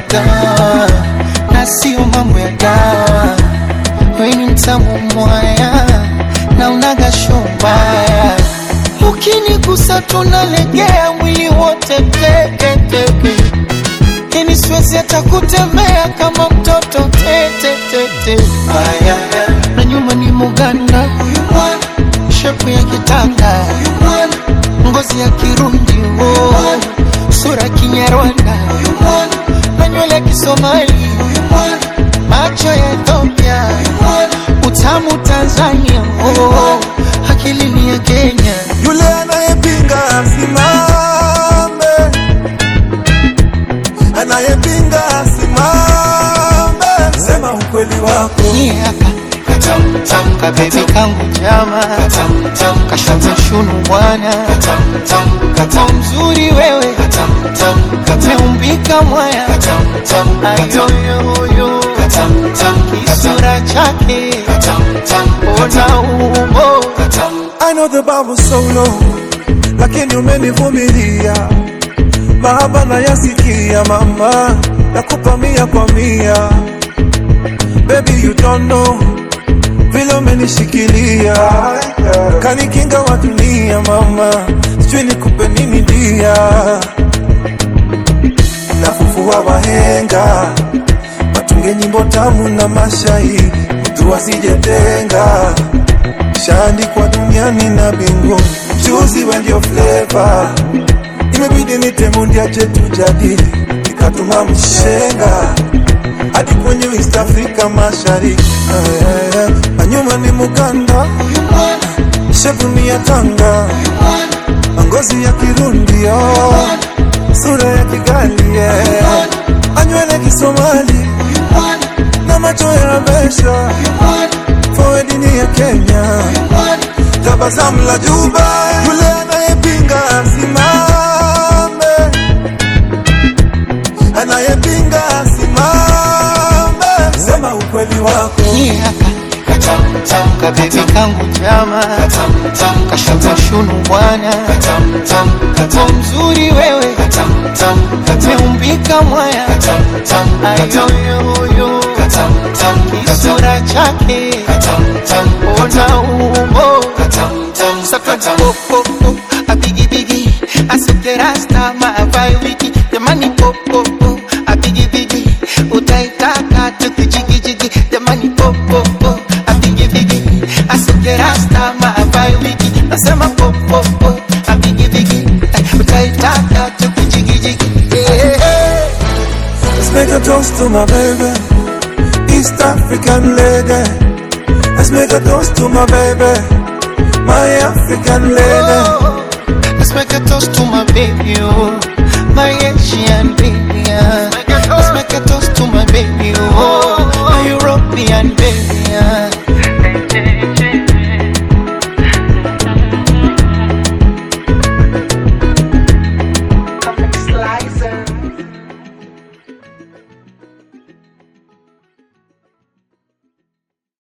dawa na sio mambo ya dawa. We ni mtamu mwaya na unaga shombaya, ukinigusa tunalegea mwili wote teke teke, yani siwezi hata kutembea kama mtoto tete tete. Aya, na nyuma ni Muganda huyu mwana, shepu ya kitanda huyu mwana, ngozi ya Kirundi oh, sura ya Kinyarwanda huyu mwana, na nywele ya Kisomali huyu mwana, macho ya Ethiopia huyu mwana, utamu Tanzania oh, akili ni ya Kenya. Yule anayepinga asimame, anayepinga asimame, sema ukweli wako. Ni haka katamtam kabebi kangu jama kashata shunu bwana kata mzuri wewe kateumbika mwaya ayoyoyo kisura chake ona umbo I know the bar was so low, lakini umenivumilia. Mahaba nayasikia mama, nakupa mia kwa mia. Baby you don't know vile umenishikilia, kanikinga wa dunia mama, sijui nikupe nini dia. Nafufua wahenga, watunge nyimbo tamu na mashairi, mtu asijetenga shaandikwa duniani na bingu mchuzi wa ndio fleva imebidi nitemundia chetu jadili ikatuma mshenga hadi kwenye East Africa mashariki Eh, eh, na nyuma ni Muganda shepu ni ya Tanga ngozi ya Kirundi oh, sura ya Kigali yeah. anywele Kisomali na macho ya Besha forward ni ya Kenya tabasamu la Juba, yule anayepinga asimame, anayepinga asimame, sema ukweli wako. ni haka kabebi kangu jama kashata shunu bwana kato mzuri wewe kateumbika mwaya ayoyoyo kisura chake ona umbo sakata popopo abigibigi asekerasta maavai wiki jamani popopo abigibigi utaitaka tukijigijigi jamani popopo abigibigi asekerasta maavai wiki nasema popopo abigibigi utaitaka tukijigijigi yeah. Let's make a toast to my baby, East African lady. Let's make a toast to my baby, my African lady. Oh, let's make a toast to my baby, oh, my Asian